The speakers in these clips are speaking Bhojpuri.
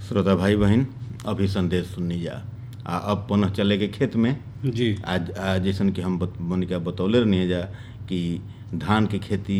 श्रोता भाई बहन अभी संदेश सुननी जा आ अब पुनः चले के खेत में जी आज आज जैसन कि हम बत- मनिका बतौले रहनी जा कि धान के खेती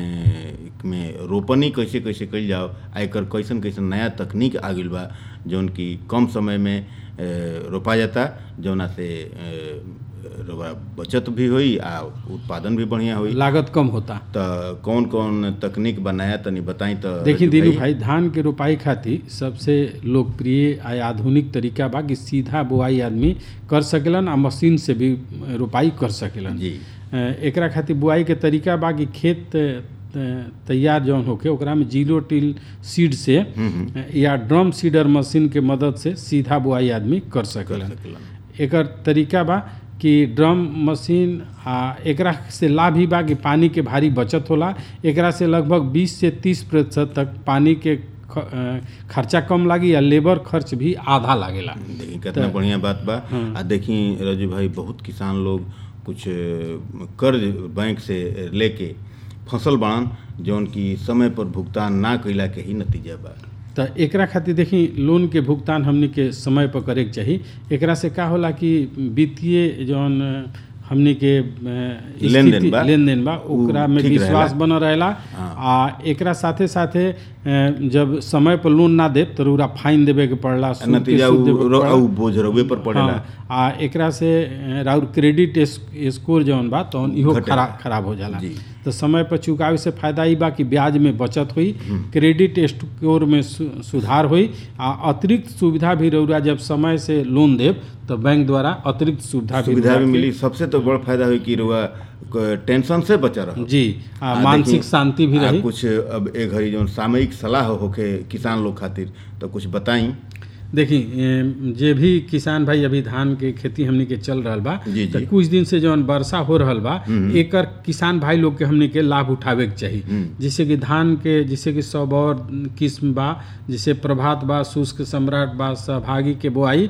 ए, में रोपनी कैसे कैसे कइल जाओ आ एकर कैसन कैसन नया तकनीक आ गइल बा जौन कि कम समय में ए, रोपा जाता जौना से ए, रउआ बचत भी होई आ उत्पादन भी बढ़िया होई लागत कम होता त कौन कौन तकनीक बनाया तनी बताई त देखिए रजू दीनू भाई धान के रोपाई खातिर सबसे लोकप्रिय आ आधुनिक तरीका बा कि सीधा बुआई आदमी कर सकेलन आ मशीन से भी रोपाई कर सकेलन जी अ, एकरा खातिर बुआई के तरीका बा कि खेत अ, तैयार जौन होके ओकरा में जीरो टिल सीड से अ, या ड्रम सीडर मशीन के मदद से सीधा बुआई आदमी कर कर सकेलन सकेलन एकर तरीका बा कि ड्रम मशीन आ एकरा से लाभ ही बा कि पानी के भारी बचत होला एकरा से लगभग 20 से 30 प्रतिशत तक पानी के ख, अ, खर्चा कम लागी या लेबर खर्च भी आधा लागेला देखी कितना बढ़िया बात बा आ देखी रजू भाई बहुत किसान लोग कुछ अ, कर्ज बैंक से लेके फसल बाड़न जौन की समय पर भुगतान ना कइला के ही नतीजा बा तो एकरा खातिर देखी लोन के भुगतान हमनी के समय पर करे के चाही एकरा से का होला कि वित्तीय जौन अ, हमनी के अ, लेनदेन स्थिति- बा, लेनदेन बा उ ओकरा में ठीक विश्वास रहेला। बनल रहेला हाँ। आ एकरा साथे साथे अ, जब समय पर लोन ना देब तो रउरा फाइन देवे के पड़ला सूद के नतीजा सूद उ- देवे के रो- पड़ला। उ बोझ रउए पर पड़ेला हाँ, आ एकरा से अ, राउर क्रेडिट एस- स्कोर जौन बा तौन इहो घटेला। खराब खराब हो जाला जी। तो समय पर चुकावे से फायदा ई बा कि ब्याज में बचत हुई क्रेडिट स्कोर में सु, सुधार हुई आ अतिरिक्त सुविधा भी रउरा जब समय से लोन देब तो बैंक द्वारा अतिरिक्त सुविधा भी सुविधा रउरा भी के- मिली सबसे तो बड़ फायदा हुई कि रुआ टेंशन से बचा रहो जी आ, आ, मानसिक देखी, शांति भी आ, रही कुछ अब ए घड़ी जौन सामयिक सलाह होखे किसान लोग खातिर तो कुछ बताई देखी ए, जे भी किसान भाई अभी धान के खेती हमनी के चल रहल बा जी, तो जी। कुछ दिन से जौन वर्षा हो रहल बा एकर किसान भाई लोग के हमनी के लाभ उठावे के चाही जैसे कि धान के जैसे कि सब और किस्म बा जैसे प्रभात बा शुष्क सम्राट बा सहभागी के बुआई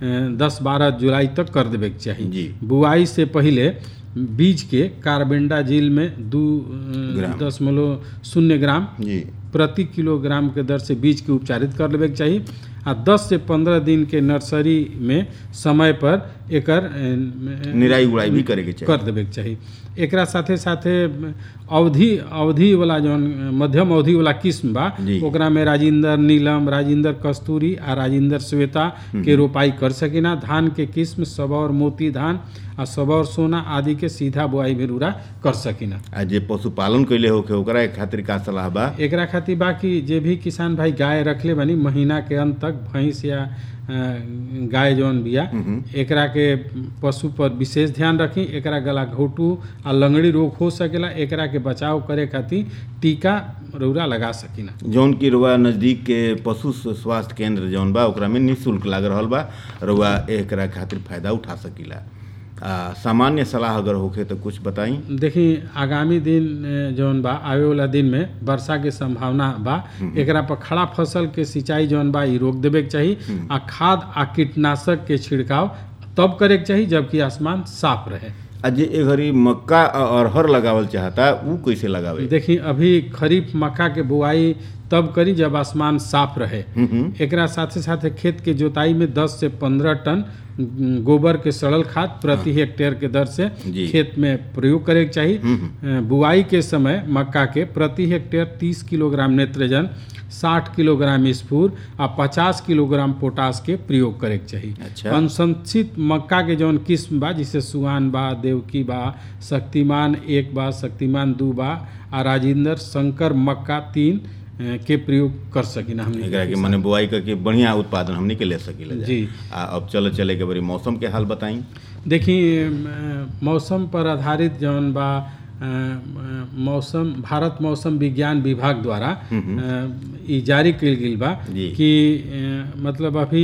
दस बारह जुलाई तक कर देवे के चाही जी। बुआई से पहिले बीज के कार्बेंडाजिल में दू अ, ग्राम। दशमलव शून्य ग्राम जी प्रति किलोग्राम के दर से बीज के उपचारित कर लेवे के चाही आ 10 से 15 दिन के नर्सरी में समय पर एकर अ, निराई गुड़ाई भी करे के चाहिए कर देवे के चाही एकरा साथे साथे अवधि अवधि वाला जौन मध्यम अवधि वाला किस्म बा जी। ओकरा में राजिंदर नीलम राजिंदर कस्तूरी आ राजिंदर श्वेता के रोपाई कर सकिना धान के किस्म सबौर मोती धान आ सबौर सोना आदि के सीधा बुआई भी रूरा कर सकिना आ जे पशुपालन कैले होखे ओकरा खातिर का सलाह बा एकरा खातिर बा कि जे भी किसान भाई गाय रखले बानी महीना के अंत तक भैंस या अ, गाय जौन बिया एकरा के पशु पर विशेष ध्यान रखी एकरा गला घोटू आ लंगड़ी रोग हो सकेला एकरा के बचाव करे खातिर टीका रौरा लगा सकिना जौन की रुआ नजदीक के पशु स्वास्थ्य केंद्र जौन बा ओकरा में निःशुल्क लाग रहल बा रुआ एकरा खातिर फायदा उठा सकीला आ सामान्य सलाह अगर होखे तो कुछ बताई देखी आगामी दिन अ, जौन बा आवे वाला दिन में वर्षा के संभावना बा एकरा पर खड़ा फसल के सिंचाई जौन बा ई रोक देवे के चाही आ खाद आ कीटनाशक के छिड़काव तब करे के चाही जबकि आसमान साफ रहे आ जे ए घड़ी मक्का आ अरहर लगावल चाहता उ कैसे लगावे देखी अभी खरीफ मक्का के बुआई तब करी जब आसमान साफ रहे एकरा साथे साथे खेत के जोताई में 10 से 15 टन गोबर के सड़ल खाद प्रति हेक्टेयर के दर से जी। खेत में प्रयोग करे के चाही अ, बुआई के समय मक्का के प्रति हेक्टेयर 30 किलोग्राम नेत्रजन 60 किलोग्राम स्फूर आ 50 किलोग्राम पोटास के प्रयोग करे के चाही अच्छा। अनुशंसित मक्का के जौन किस्म बा जैसे सुहान बा देवकी बा शक्तिमान एक बा शक्तिमान दू बा आ राजेंद्र शंकर मक्का तीन अ, के प्रयोग कर सकिना हमने एकरा के मने बुआई करके बढ़िया उत्पादन हमनी के ले सकीला जा। जी। आ अब चले चले के बड़ी मौसम के हाल बताई देखी अ, मौसम पर आधारित जौन बा अ, अ, मौसम भारत मौसम विज्ञान विभाग द्वारा अ, ई जारी कयल गेल बा जी। कि अ, मतलब अभी